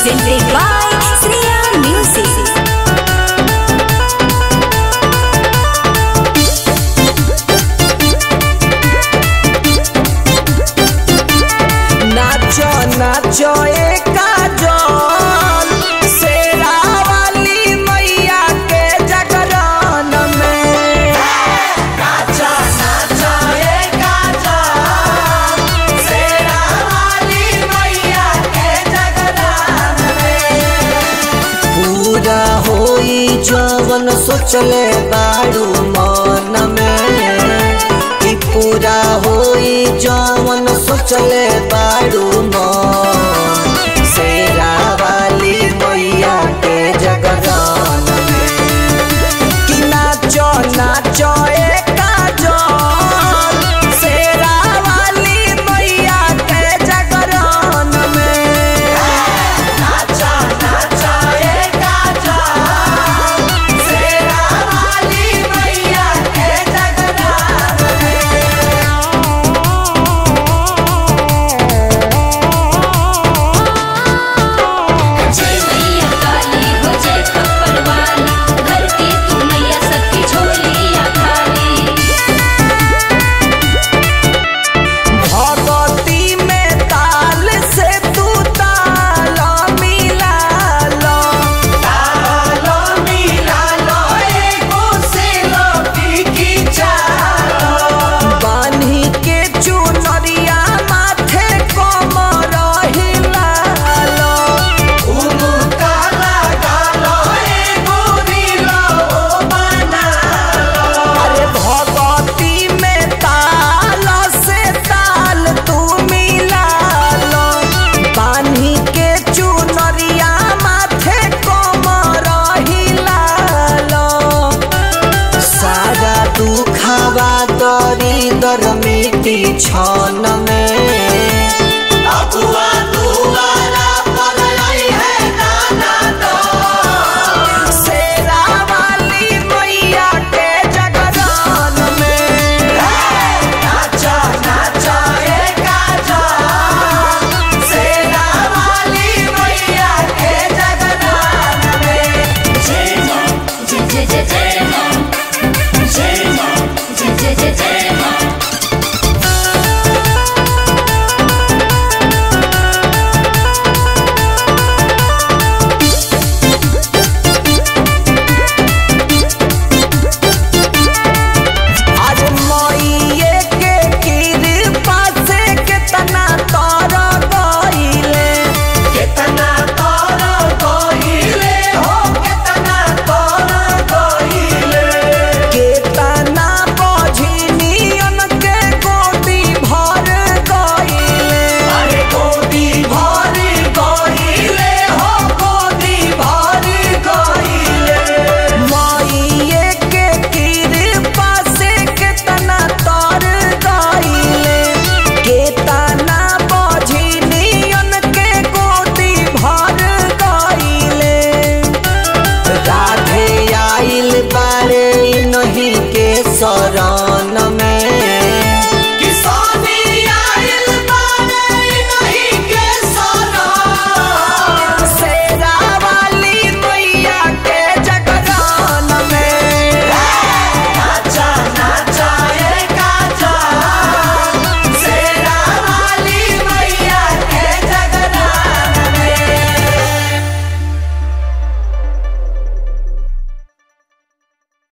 presented by Sriya Music. नाचो नाचो ए काजल शेरा वाली मैया के जागरण में नाचो नाचो ए काजल शेरा वाली मैया के जागरण में पूरा होई जवन सोचले बाड़ू मन में कि पूरा होई जवन सोचले बाड़ू मन शेरा वाली मैया के जगदान में कि नाचो नाचो ए काजल शेरा वाली मैया के जगदान में नाचो नाचो ए काजल शेरा वाली मैया के जगदान में जय मैया काली हो जय खप्पर वाली धरती तू मैया सबकी झोलियां खाली भगवती में ताल से तू ताल मिला लो ताल मिला लो एगो से लोटी की चालो बान्ही के चुनरिया माथे कमर हिला लो उनका लगा लो एगो रीलो बना लो अरे भगवती में ताल से ताल तू मिला लो बान्ही के चुनरिया माथे कमर हिला लो सारा दुखावा दरी दर मिटी छन में अगुआ दुआरा